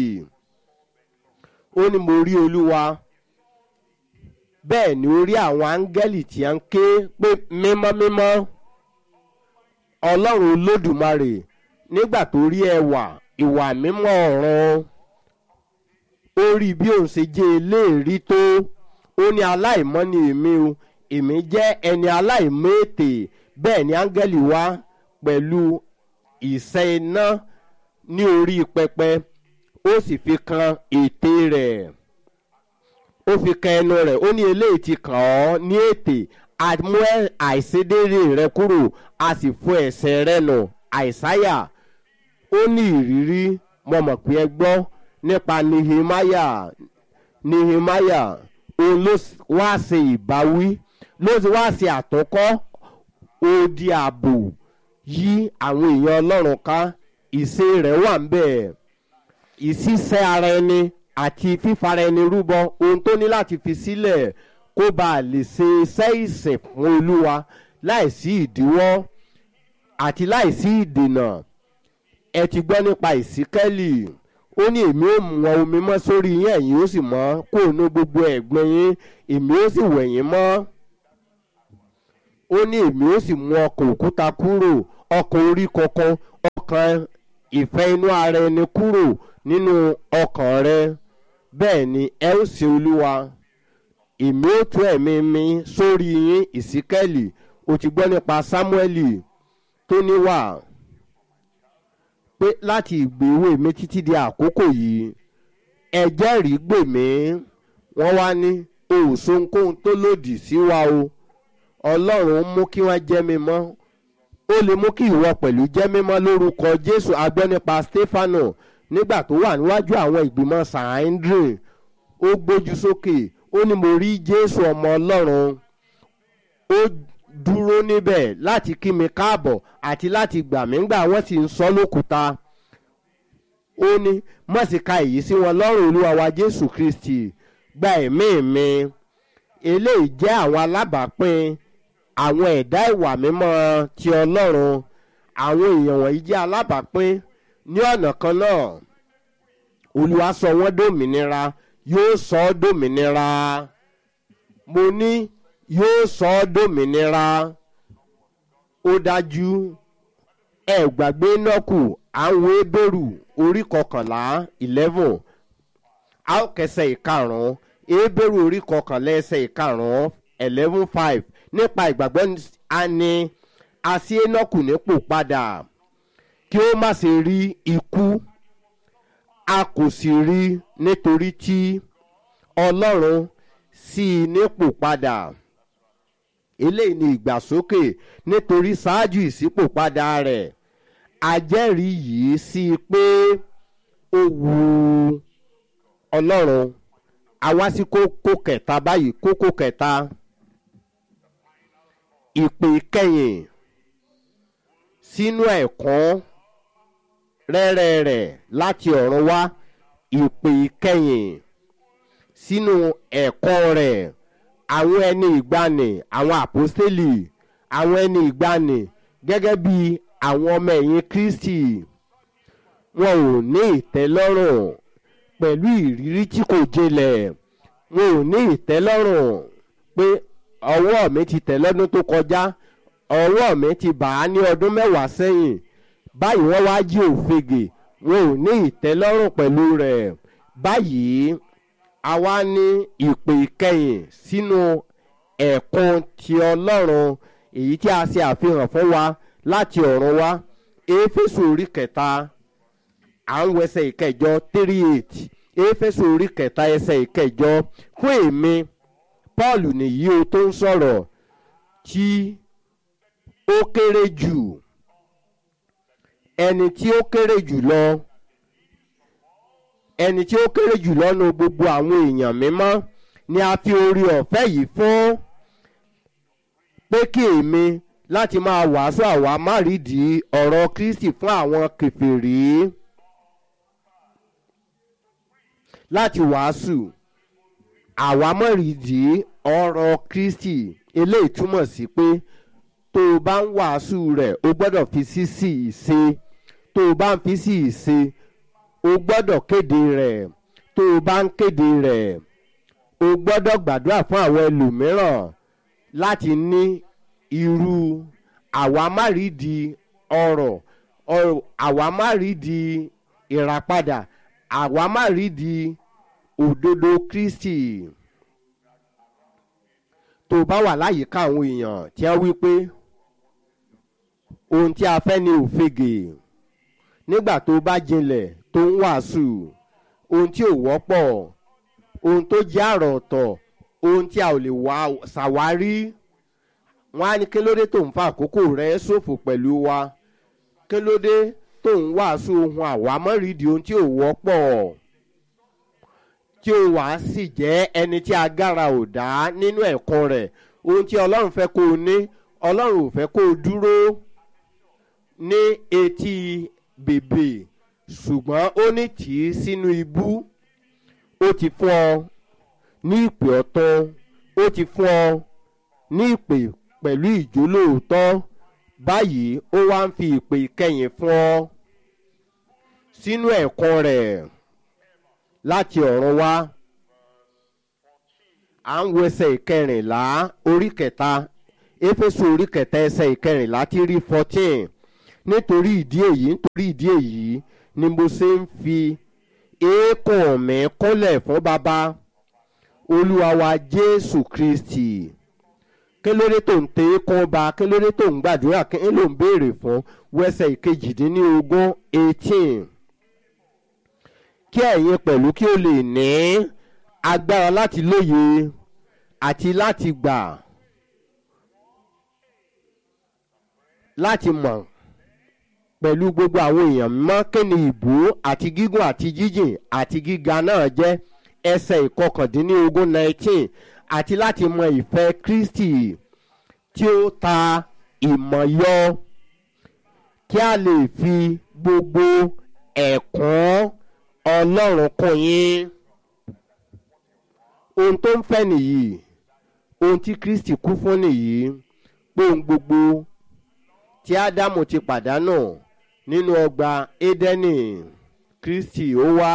ó ní mo rí olúwa bẹ́ẹ̀ ni ó rí àwọn áńgẹ́lì tí a ń ké pé mímọ́ mímọ́ ọlọ́run olódùmarè nígbà tó rí ẹwà ìwà mímọ́ ọ̀run ó rí bí òun ṣe jẹ́ eléèrí tó ó ní aláìmọ́ ni èmi o èmi jẹ́ ẹni aláìmọ́ ètè bẹ́ẹ̀ ni áńgẹ́lì wá pẹ̀lú ìṣẹ́ iná ní orí pẹpẹ ó sì fi kan ètè rẹ̀ ó fi kan ẹnu rẹ̀ ó ní eléyìí ti kàn ọ́ ní ètè àmú àìṣedéédé rẹ kúrò a sì fún ẹ̀ṣẹ̀ rẹ nù àìsáyà ó ní ìrírí mo mọ̀ pé ẹ gbọ́ nípa nehemiah nehemiah òun ló wá ṣe ìbáwí ló ti wá ṣe àtúnkọ́ odi ààbò yí àwọn èèyàn ọlọ́run ká ìṣe rẹ̀ wà ń bẹ̀ ìṣiṣẹ́ ara ẹni àti fífara ẹni rúbọ ohun tó ní láti fi sílẹ̀ kó bá a lè ṣe iṣẹ́ ìsìn fún olúwa láìsí ìdíwọ́ àti láìsí ìdènà ẹ ti gbọ́ nípa ìsíkẹ́lì ó ní èmi ó mú wọn omi mọ́ sórí yín ẹ̀yin ó sì mọ́ kó nu gbogbo ẹ̀gbin yín èmi ó sì wẹ̀ yín mọ́ ó ní èmi ó sì mú ọkọ̀ òkúta kúrò ọkàn orí kankan ọkàn ìfẹ́ inú ara ẹni kúrò nínú ọkàn rẹ bẹ́ẹ̀ ni ẹ ó sin olúwa èmi ó tú ẹ̀mí mi sórí yín ìsíkẹ́lì o ti gbọ́ nípa sámúẹ́lì tó níwà pé láti ìgbéwò mi títí di àkókò yìí ẹjẹ́ rí gbè mí wọ́n wá ní òòsonkóhun tó lòdì sí wa o ọlọ́run mú kí wọ́n jẹ́ mi mọ́ ó lè mú kí ìwọ pẹ̀lú jẹ́ mímọ́ lórúkọ jésù agbọ́ nípa stefano nígbà tó wà níwájú àwọn ìgbìmọ̀ sahindrin ó gbójú sókè ó ní mo rí jésù ọmọ ọlọ́run ó dúró níbẹ̀ láti kí mi káàbọ̀ àti láti gbà mí ńgbà wọ́n sì ń sọ lókùúta ó ní mọ̀síka èyí sí wọn lọ́rùn olúwa wa jésù kristi gba ẹ̀mí mi eléyìí jẹ́ àwọn alábàápín àwọn ẹ̀dá ìwà mímọ́ ti ọlọ́run àwọn èèyàn wọ̀nyí jẹ́ alábàápín ní ọ̀nà kan náà olúwa sọ wọ́n dòmìnira yóò sọ ọ́ dòmìnira mo ní yóò sọ ọ́ dòmìnira ó dájú ẹ gbàgbé nọ́ọ̀kù àwọn ebèrú orí kọkànlá eleven a ó kẹsẹ̀ ìkarùn-ún ebèrú orí kọkànlá ẹsẹ̀ ìkarùn-ún eleven five nípa ìgbàgbọ́ a ní àṣì enoch nípò padà kí ó má ṣe rí ikú a kò sì rí nítorí tí ọlọ́run sí i nípò padà eléyìí ni ìgbàsókè nítorí ṣáájú ìṣípòpadà rẹ̀ ajẹ́rìí yìí sí i pé ó wu ọlọ́run àwa sí kókó kẹta báyìí kókó kẹta ìpè kẹyìn sínú ẹ̀kọ́ rẹ́rẹ́ rẹ̀ láti ọ̀run wá ìpè kẹyìn sínú ẹ̀kọ́ rẹ̀ àwọn ẹni ìgbani àwọn àpọ́stélì àwọn ẹni ìgbani gẹ́gẹ́ bí àwọn ọmọ ẹ̀yìn kristi wọn ò ní ìtẹ́lọ́rùn pẹ̀lú ìrírí tí kò jinlẹ̀ wọn ò ní ìtẹ́lọ́rùn pé ọwọ́ mi ti tẹ̀ lọ́dún tó kọjá ọwọ́ mi ti bà á ní ọdún mẹ́wàá sẹ́yìn báyìí wọ́n wá jí òfegè wọn ò ní ìtẹ́lọ́rùn pẹ̀lú rẹ̀ báyìí a wá ní ìpè ìkẹyìn sínú ẹ̀kún ti ọlọ́run èyí tí a ṣe àfihàn fún wa láti ọ̀run wá éfésù orí kẹta à ń wẹsẹ̀ ìkẹjọ three eight éfésù orí kẹta ẹsẹ̀ ìkẹjọ fún èmi paul nìyí o tó ń sọ̀rọ̀ tí ó kéré jù ẹni tí ó kéré jù lọ ẹni tí ó kéré jù lọ́nu gbogbo àwọn èèyàn mímọ́ ni a fi orí ọ̀fẹ́ yìí fún pé kí èmi láti máa wàásù àwa márìdìí ọ̀rọ̀ kristi fún àwọn kẹfìrí láti wàásù àwa márìdìí ọ̀rọ̀ kristi eléyìí túmọ̀ sí pé tó o bá ń wàásù rẹ̀ o gbọ́dọ̀ fi sí sí ìṣe tó o bá ń fi sí ìṣe o gbọ́dọ̀ kéde rẹ̀ tó o bá ń kéde rẹ̀ o gbọ́dọ̀ gbàdúrà fún àwọn ẹlòmíràn láti ní irú àwa má rí di ọrọ̀ àwa má rí di ìràpadà àwa má rí di òdodo kristi tó o bá wà láyìíká àwọn èèyàn tí wọ́n wí pé ohun tí a fẹ́ ni òfegè nígbà tó bá jinlẹ̀ tó ń wàásù ohun tí ò wọ́pọ̀ ohun tó jẹ́ àrọ̀ ọ̀tọ̀ ohun tí a ò lè wá ṣàwárí wọn á ní kí ló dé tó ń fa àkókò rẹ ṣòfò pẹ̀lú wa kí ló dé tó ń wàásù ohun àwámọ́rìdì ohun tí ò wọ́pọ̀ tí ó wàá sì jẹ́ ẹni tí agbára ò dá nínú ẹ̀kọ́ rẹ̀ ohun tí ọlọ́run fẹ́ kó o ní ọlọ́run ò fẹ́ kó o dúró ní etí bèbè ṣùgbọ́n ó ní tì í sínú ibú ó ti fún ọ ní ìpè ọ̀tọ̀ ó ti fún ọ ní ìpè pẹ̀lú ìjólóòótọ́ báyìí ó wá ń fi ìpè ìkẹyìn fún ọ sínú ẹ̀kọ́ rẹ̀ láti ọ̀run wá à ń wo ẹsẹ̀ ìkẹrìnlá orí kẹta éfésù orí kẹta ẹsẹ̀ ìkẹrìnlá tí rí fourteen nítorí ìdí èyí nítorí ìdí èyí ni mo ṣe ń fi eékún mi kúnlẹ̀ fún bàbá olúwa wa jésù kristi kí ló dé tó ń tẹ eékún ba kí ló dé tó ń gbàdúrà kí ló ń béèrè fún wẹ́sẹ̀ ìkejìdínlógún eighteen kí ẹ̀yin pẹ̀lú kí o lè ní agbára láti lóye àti láti gbà láti mọ̀ pẹ̀lú gbogbo àwọn èèyàn mọ́ kí ni ìbú àti gígùn àti jíjìn àti gíga náà jẹ́ ẹsẹ̀ ìkọkàndínlógún nineteen àti láti mọ ìfẹ́ kristi tí ó ta ìmọ̀ yọ kí a lè fi gbogbo ẹ̀kún ọlọ́run kún yín ohun tó ń fẹ́ nìyí ohun tí kristi kú fún nìyí pé ohun gbogbo tí ádámù ti pàdánù nínú ọgbà édẹ́nì kristi ó wá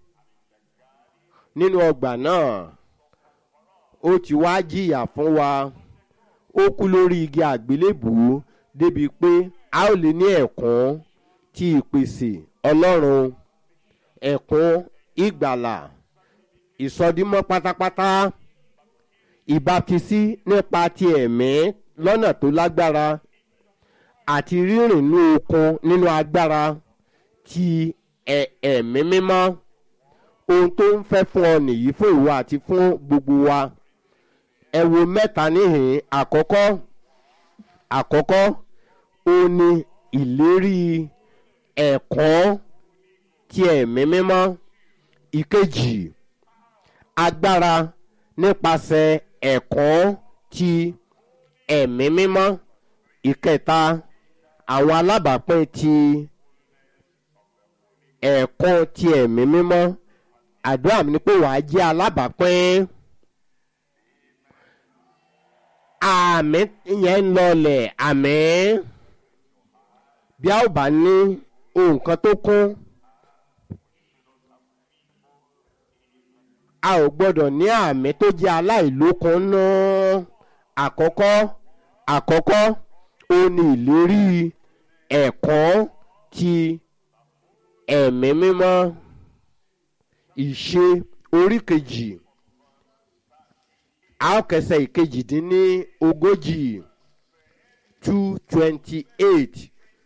nínú ọgbà náà ó ti wá jìyà fún wa ó kú lórí igi àgbélébùú débi pé a ó lè ní ẹ̀kún tí ìpèsè ọlọ́run ẹ̀kún ìgbàlà ìsọdímọ́ pátápátá ìbátisí nípa ti ẹ̀mí lọ́nà tó lágbára àti rírìn ní okun nínú agbára ti ẹ̀mí mímọ́ ohun tó ń fẹ́ fún ọ nìyí fún ìwọ àti fún gbogbo wa ẹ wo mẹ́ta níhìn àkọ́kọ́ àkọ́kọ́ ó ní ìlérí ẹ̀kọ́ ti ẹ̀mí mímọ́ ìkejì agbára nípasẹ̀ ẹ̀kọ́ ti ẹ̀mí mímọ́ ìkẹta àwọn alábàápín ti ẹ̀kọ́ ti ẹ̀mí mímọ́ àdúrà mi ni pé wàá jẹ́ alábàápín àmì yẹn ń lọlẹ̀ àmì bí a ó bá ní nǹkan tó kún a ò gbọ́dọ̀ ní àmì tó jẹ́ aláìlókun náà àkọ́kọ́ àkọ́kọ́ ó ní ìlérí ẹ̀kọ́ ti ẹ̀mí mímọ́ ìṣe orí kejì àókẹsẹ̀ ìkejìdínní ogójì two twenty eight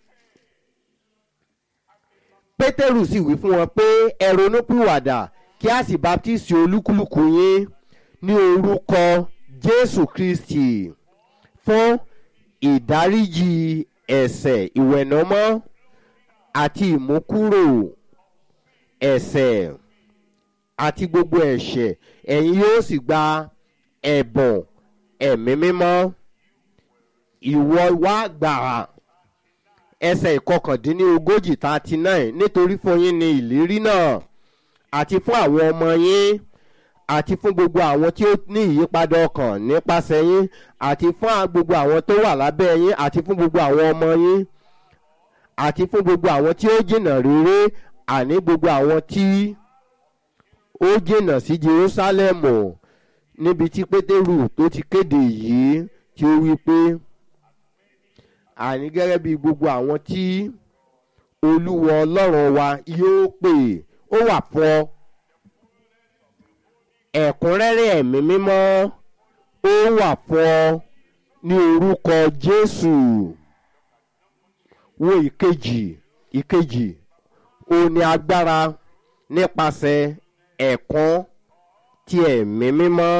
pétérù sì wí fún wọn pé ẹ ronúpìwàdà kí a sì baptisi olúkúlùkù yín ní orúkọ jésù kristi fún ìdáríjì ẹ̀sẹ̀ ìwẹ̀nàmọ́ àti ìmúkúrò ẹ̀sẹ̀ àti gbogbo ẹ̀ṣẹ̀ ẹ̀yin yóò sì gba ẹ̀bùn ẹ̀mí mímọ́ ìwọ wá gbà ẹsẹ̀ ìkọkàndínlógójì thirty nine nítorí fún yín ní ìlérí náà àti fún àwọn ọmọ yín àti fún gbogbo àwọn tí ó ní ìyípadà ọkàn nípasẹ̀ yín àti fún gbogbo àwọn tó wà lábẹ́ yín àti fún gbogbo àwọn ọmọ yín àti fún gbogbo àwọn tí ó jìnnà rere àní gbogbo àwọn tí ó jìnnà sí jerúsálẹ́mù níbi tí pétérù tó ti kéde yìí tí ó wí pé àní gẹ́gẹ́ bí gbogbo àwọn tí olúwa ọlọ́run wa yóò pè ó wà fún ọ ẹ̀kúnrẹ́rẹ́ ẹ̀mí mímọ́ ó wà fún ọ ní orúkọ jésù wo ìkejì ìkejì ó ní agbára nípasẹ̀ ẹ̀kún ti ẹ̀mí mímọ́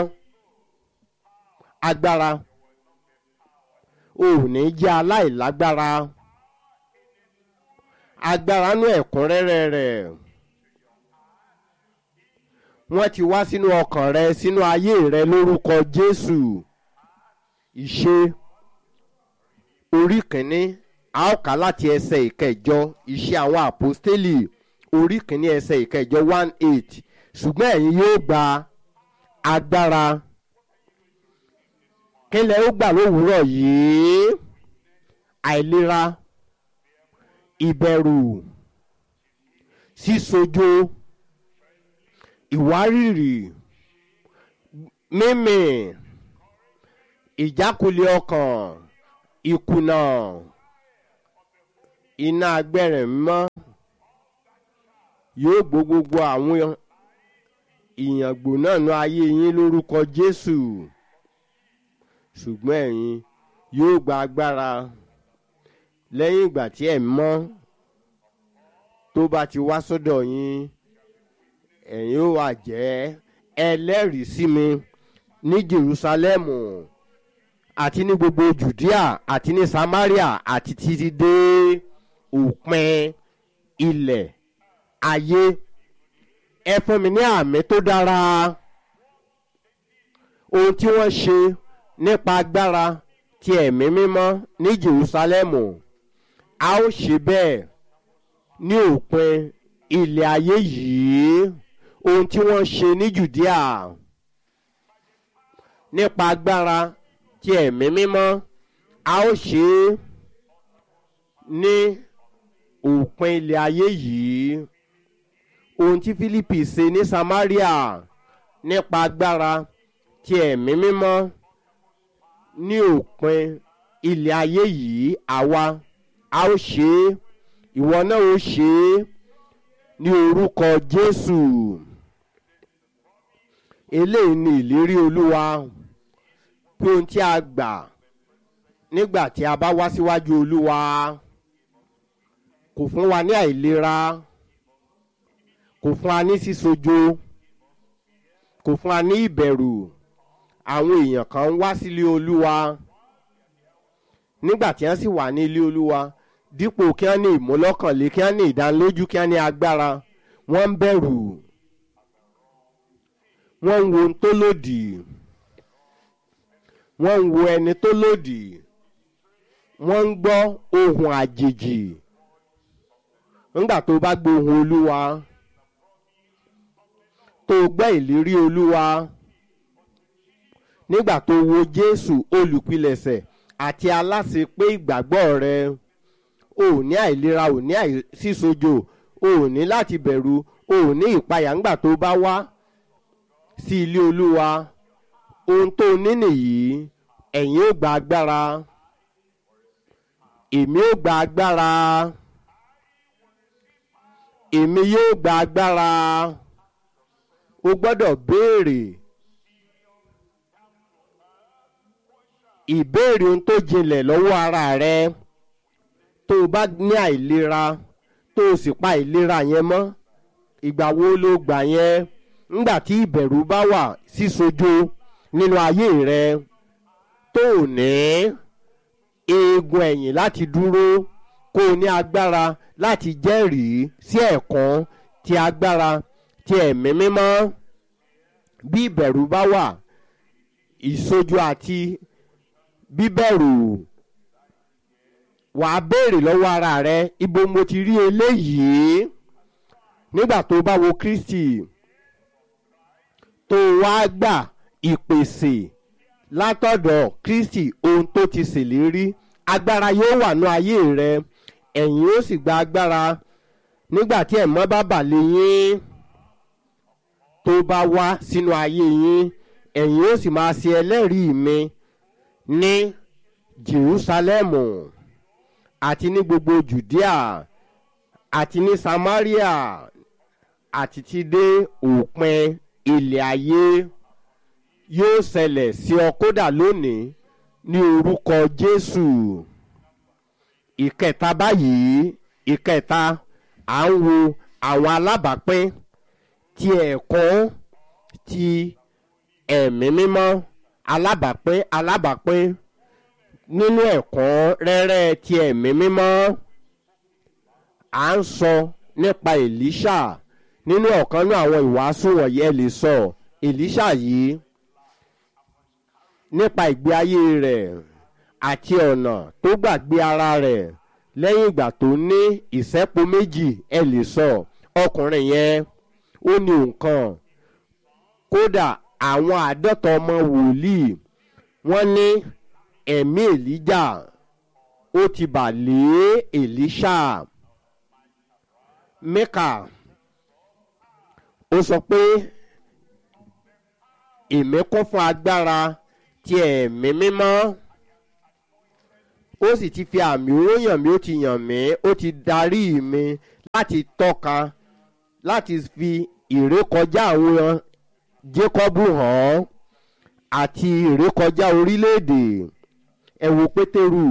agbára ò ní jẹ́ aláìlágbára agbára nú ẹ̀kúnrẹ́rẹ́ rẹ̀ wọ́n ti wá sínú ọkàn rẹ sínú ayé rẹ lórúkọ jésù ìṣe orí kìíní a ó kà láti ẹsẹ̀ ìkẹjọ ìṣe àwọn àpọ́stélì orí kìíní ẹsẹ̀ ìkẹjọ one eight ṣùgbọ́n ẹ̀yin yóò gba agbára kílẹ̀ ó gbà lówùúrọ̀ yìí àìlera ìbẹ̀rù sísojo ìwárìrì mímì ìjákulẹ̀ ọkàn ìkùnà iná agbẹ́rẹ̀ mímọ́ yóò gbó gbogbo àwọn ìyàngbò náà nú ayé yín lórúkọ jésù ṣùgbọ́n ẹ̀yin yóò gba agbára lẹ́yìn ìgbà tí ẹ̀ mọ́ tó bá ti wá sọ́dọ̀ yín ẹ̀yin ó wà jẹ́ ẹlẹ́rìí sí mi ní jerusalemu àti ní gbogbo judea àti ní samaria àti títí dé òpin ilẹ̀ ayé ẹ fún mi ní àmì tó dára ohun tí wọ́n ṣe nípa agbára ti ẹ̀mí mímọ́ ní jerusalemu a ó ṣe bẹ́ẹ̀ ní òpin ilẹ̀ ayé yìí ohun tí wọ́n ṣe ní judea nípa agbára ti ẹ̀mí mímọ́ a ó ṣe é ní òpin ilẹ̀ ayé yìí ohun tí philippi ṣe ní samaria nípa agbára ti ẹ̀mí mímọ́ ní òpin ilẹ̀ ayé yìí àwa a ó ṣe é ìwọ náà ó ṣe é ní orúkọ jésù eléyìí ni ìlérí olúwa pé ohun tí a gbà nígbà tí a bá wá síwájú olúwa kò fún wa ní àìlera kò fún wa ní sísojo kò fún wa ní ìbẹ̀rù àwọn èèyàn kan ń wá sílé olúwa nígbà tí wọ́n sì wà ní ilé olúwa dípò kí wọ́n ní ìmúlọ́kànlé kí wọ́n ní ìdánilójú kí wọ́n ní agbára wọ́n ń bẹ̀rù wọ́n ń wo ohun tó lòdì wọ́n ń wo ẹni tó lòdì wọ́n ń gbọ́ ohun àjèjì nígbà tó bá gbọ́ ohun olúwa tó gbọ́ ìlérí olúwa nígbà tó wo jésù olùpilẹ̀sẹ̀ àti aláṣẹ pé ìgbàgbọ́ rẹ ò ní àìlera ò ní àìsísojo ò ní láti bẹ̀rù ò ní ìpayà ńgbà tó bá wá sí ilé olúwa ohun tó ní nìyí ẹ̀yin ó gba agbára èmi ó gba agbára èmi yóò gba agbára o gbọ́dọ̀ béèrè ìbéèrè ohun tó jinlẹ̀ lọ́wọ́ ara rẹ tó o bá ní àìlera tó o sì pa ìlera yẹn mọ́ ìgbà wo ló gbà yẹn ńgbà tí ìbẹ̀rù bá wà sísojo nínú ayé rẹ tó o ní eegun ẹ̀yìn láti dúró kó o ní agbára láti jẹ́rìí sí ẹ̀kọ́ ti agbára ti ẹ̀mí mímọ́ bí ìbẹ̀rù bá wà ìsojú àti bíbẹ̀rù wàá béèrè lọ́wọ́ ara rẹ ibo mo ti rí eléyìí nígbà tó bá wo kristi tó wá gbà ìpèsè látọ̀dọ̀ kristi ohun tó ti ṣèlérí agbára yóò wà ní ayé rẹ ẹ̀yin ó sì gba agbára nígbà tí ẹ̀mọ́ bá bà lé yín tó bá wá sínú ayé yín ẹ̀yin ó sì máa ṣe ẹlẹ́rìí mi ní jerusalemu àti ní gbogbo judea àti ní samaria àti ti dé òpin ilẹ̀ ayé yóò ṣẹlẹ̀ sí ọ kódà lónìí ní orúkọ jésù ìkẹta báyìí ìkẹta à ń wo àwọn alábàápín ti ẹ̀kọ́ ti ẹ̀mí mímọ́ alábàápín alábàápín nínú ẹ̀kọ́ rẹ́rẹ́ ti ẹ̀mí mímọ́ à ń sọ nípa èlíṣà nínú ọ̀kan ní àwọn ìwàásù wọ̀nyí ẹ lè sọ èlíṣà yìí nípa ìgbé ayé rẹ̀ àti ọ̀nà tó gbàgbé ara rẹ̀ lẹ́yìn ìgbà tó ní ìṣẹ́po méjì ẹ lè sọ ọkùnrin yẹn ó ní nǹkan kódà àwọn àádọ́ta ọmọ wòlíì wọ́n ní ẹ̀mí èlíjà ó ti bà lé èlíṣà mẹ́kà ó sọ pé èmi kún fún agbára ti ẹ̀mí mímọ́ ó sì ti fi àmì òró yàn mí ó ti yàn mí ó ti darí mi láti tọ́ka láti fi ìrékọjá àwọn Jákọ́bù hàn àti ìrékọjá orílẹ̀-èdè ẹ wo Pétérù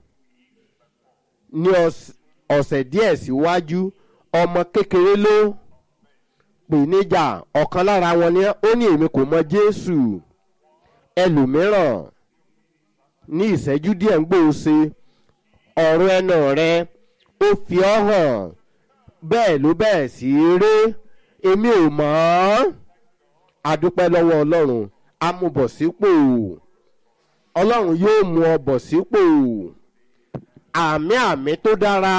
ní ọ̀sẹ̀ díẹ̀ síwájú ọmọ kékeré ló pè níjà ọ̀kan lára wọn ni ó ní èmi kò mọ Jésù ẹlòmíràn ní ìṣẹ́jú díẹ̀ ń gbòòse ọ̀rọ̀ ẹnu rẹ ó fi ọ́ hàn bẹ́ẹ̀ ló bẹ̀rẹ̀ sí í ré èmi ò mọ̀ ọ́ adúpẹ́ lọ́wọ́ Ọlọ́run amúbọ̀sípò Ọlọ́run yóò mú ọ bọ̀ sípò àmì àmì tó dára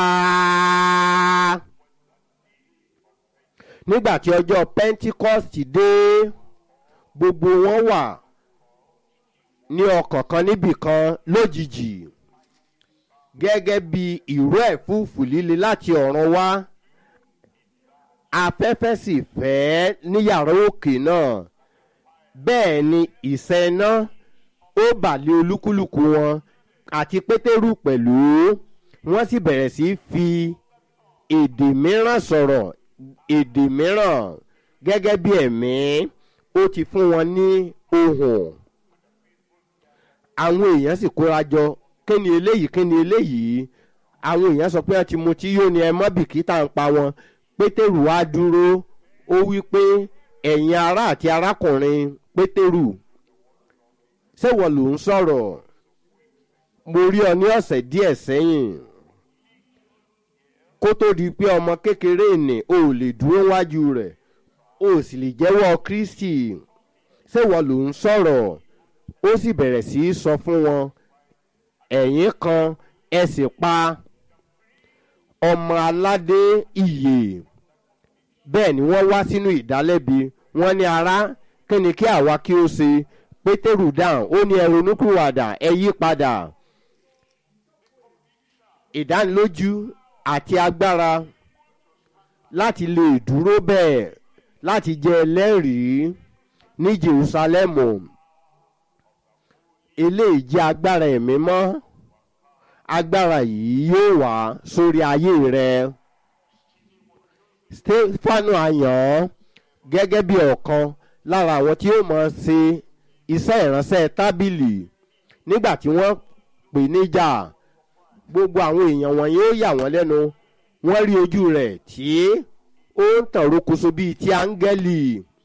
nígbà tí ọjọ́ Pentecost dé gbogbo wọn wà ní ọkàn kan níbì kan lójijì gẹ́gẹ́ bí ìró ẹ̀fúùfù líle láti ọ̀run wá afẹ́fẹ́ sì fẹ́ ní yàrá òkè náà bẹ́ẹ̀ ni ìṣẹ́ iná ó bà lé olúkúlùkù wọn àti pétérù pẹ̀lú wọ́n sì bẹ̀rẹ̀ sí fi èdè mìíràn sọ̀rọ̀ èdè mìíràn gẹ́gẹ́ bí ẹ̀mí ó ti fún wọn ní ohùn àwọn èèyàn sì kóra jọ kí ni eléyìí kí ni eléyìí àwọn èèyàn sọ pé wọ́n ti mutí yóò ní ẹ mọ́ bìkítà ń pa wọn pétérù wá dúró ó wí pé ẹ̀yin ará àti arákùnrin pétérù ṣé wọ́n ló ń sọ̀rọ̀ mo rí ọ ní ọ̀sẹ̀ díẹ̀ sẹ́yìn kó tó di pé ọmọ kékeré nì o ò lè dúró wájú rẹ̀ o ò sì lè jẹ́wọ́ Kristi ṣé wọ́n ló ń sọ̀rọ̀ ó sì bẹ̀rẹ̀ sí í sọ fún wọn ẹ̀yin kan ẹ sì pa ọmọ aládé ìyè bẹ́ẹ̀ ni wọ́n wá sínú ìdálẹ́bi wọ́n ní ará kí ni kí àwa kí ó ṣe pétérù dáhùn ó ní ẹ ronúkúwàdà ẹ yí padà ìdánilójú àti agbára láti lè dúró bẹ́ẹ̀ láti jẹ́ ẹlẹ́rìí ní Jerúsálẹ́mù eléyìí jẹ́ agbára ẹ̀mí mọ́ agbára yìí yóò wá sórí ayé rẹ Stefanu àyàn gẹ́gẹ́ bí ọ̀kan lára àwọn tí ó mọ̀ ṣe iṣẹ́ ìránṣẹ́ tábìlì nígbà tí wọ́n pè níjà gbogbo àwọn èèyàn wọ̀nyí ó yà wọ́n lẹ́nu wọ́n rí ojú rẹ̀ tí ó ń tàn rokoṣo bíi ti áńgẹ́lì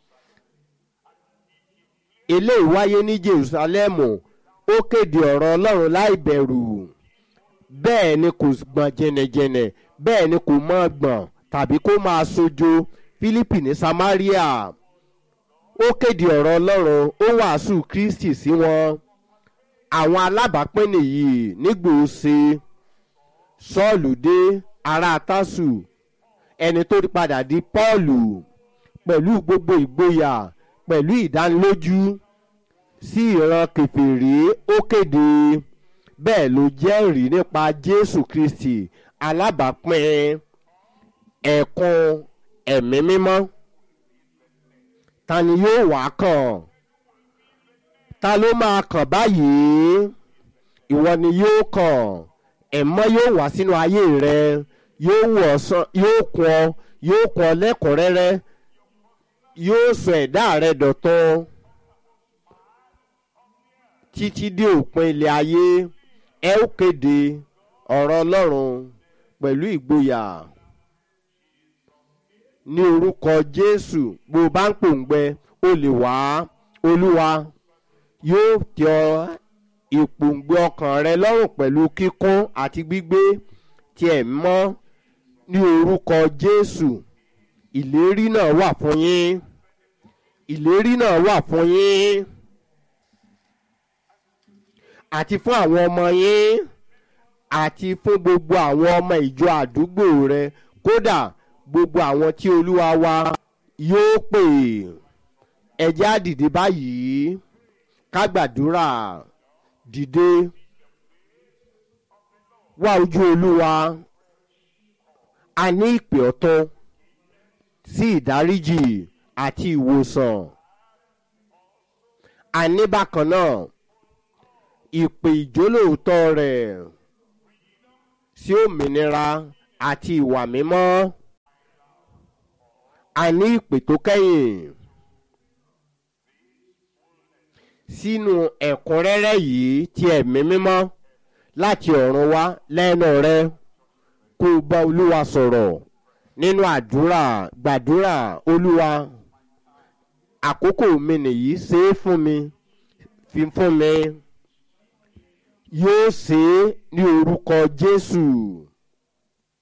eléyìí wáyé ní Jerúsálẹ́mù ó kéde ọ̀rọ̀ Ọlọ́run láì bẹ̀rù bẹ́ẹ̀ ni kò gbọ̀n jẹnẹjẹnẹ bẹ́ẹ̀ ni kò mọ̀ gbọ̀n tàbí kó máa sojo Fílípì ní Samaria ó kéde ọ̀rọ̀ Ọlọ́run ó wàásù Kristi sí wọn àwọn alábàápín nìyí nígbòóse Sọ́ọ̀lù dé ará Tásù ẹni tó padà di Pọ́ọ̀lù pẹ̀lú gbogbo ìgboyà pẹ̀lú ìdánilójú sí ìran kèfèrí ó kéde bẹ́ẹ̀ ló jẹ́rìí nípa Jésù Kristi alábàápín ẹ̀kún ẹ̀mí mímọ́ ta ni yóò wá kàn ta ló máa kàn báyìí ìwọ ni yóò kàn ẹ̀mọ́ yóò wá sínú ayé rẹ yóò wọ̀ sàn yóò kún ọ yóò kún ọ lẹ́kùnrẹ́rẹ́ yóò sọ ẹ̀dá rẹ dọ̀tun títí dé òpin ilẹ̀ ayé ẹ ó kéde ọ̀rọ̀ Ọlọ́run pẹ̀lú ìgboyà ní orúkọ Jésù bó o bá ń pòǹgbẹ o lè wá Olúwa yóò tẹ ọ ìpòǹgbẹ ọkàn rẹ lọ́rùn pẹ̀lú kíkún àti gbígbé tí ẹ̀ mọ́ ní orúkọ Jésù ìlérí náà wà fún yín ìlérí náà wà fún yín àti fún àwọn ọmọ yín àti fún gbogbo àwọn ọmọ ìjọ àdúgbò rẹ kódà gbogbo àwọn tí Olúwa wa yóò pè ẹ jẹ́ á dìde báyìí ká gbàdúrà dìde wá ojú Olúwa a ní ìpè ọ̀tun sí ìdáríjì àti ìwòsàn a ní bákan náà ìpè ìjólóòtọ́ rẹ̀ sí òmìnira àti ìwà mímọ́ a ní ìpè tó kẹ́yìn sínú ẹ̀kúnrẹ́rẹ́ yìí ti ẹ̀mí mímọ́ láti ọ̀run wá lẹ́nu rẹ kó o bá olúwa sọ̀rọ̀ nínú àdúrà gbàdúrà olúwa àkókò mi nìyí ṣe é fún mi fi fún mi yóò ṣe é ní orúkọ jésù